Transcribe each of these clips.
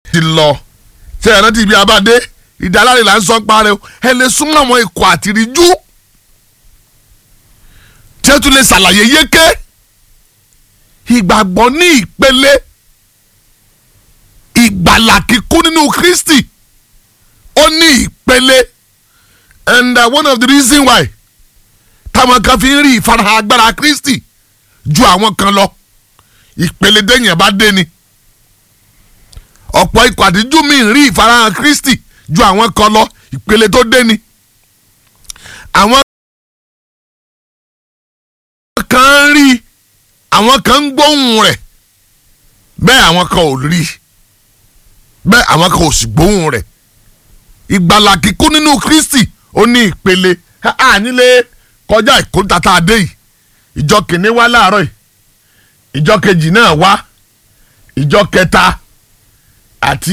ti lọ ṣe ẹ̀rọ ti ibi abáde ìdáláre là ń sọ parẹ́ o ẹ lè súnmọ́ àwọn ikọ̀ àtìríjú tí ẹ tún lè ṣàlàyé yéké ìgbàgbọ́ ní ìpele ìgbàlà kíkún nínú Kristi ó ní ìpele and uh, one of the reason why táwọn kan fi ń rí ìfarahàn agbára Kristi ju àwọn kan lọ ìpele dẹ́yìn bá dé ni ọ̀pọ̀ ikọ̀ àtijú mi ń rí ìfarahàn Kristi ju àwọn kan lọ ìpele tó dé ni àwọn kan ń rí àwọn kan ń gbóhùn rẹ̀ bẹ́ẹ̀ àwọn kan ò rí bẹ́ẹ̀ àwọn kan ò sì gbóhùn rẹ̀ ìgbàlà kíkún nínú Kristi ó ní ìpele a nílé kọjá ìkóńtà tá a dé yìí ìjọ kìíní wá láàárọ̀ yìí ìjọ kejì náà wá ìjọ kẹta àti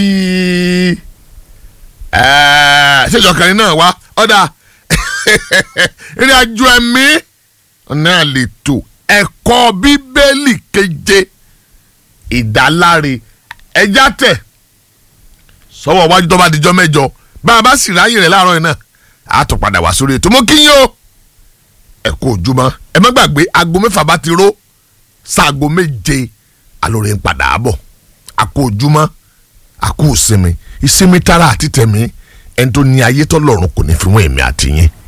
ṣèjọ kẹrin náà wá ọ̀dà ìrìn àjò ẹ̀mí náà lè tò ẹ̀kọ́ bíbélì keje ìdáláre ẹja tẹ̀ sọ́wọ́ wájú tó bá dijọ́ mẹ́jọ bá a bá sì ráyè rẹ̀ láàárọ̀ yìí náà a tún padà wá sórí ètò mo kí yín o ẹ kú ojúmọ́ ẹ má gbàgbé aago mẹ́fà bá ti ró sáago méje alóore ń padà bọ̀ a kú ojúmọ́ a kú ìsinmi ìsinmi tara àti tẹ̀mí ẹni tó ní ayé tọ́lọ́run kò ní fi wọ́n èmi àti yín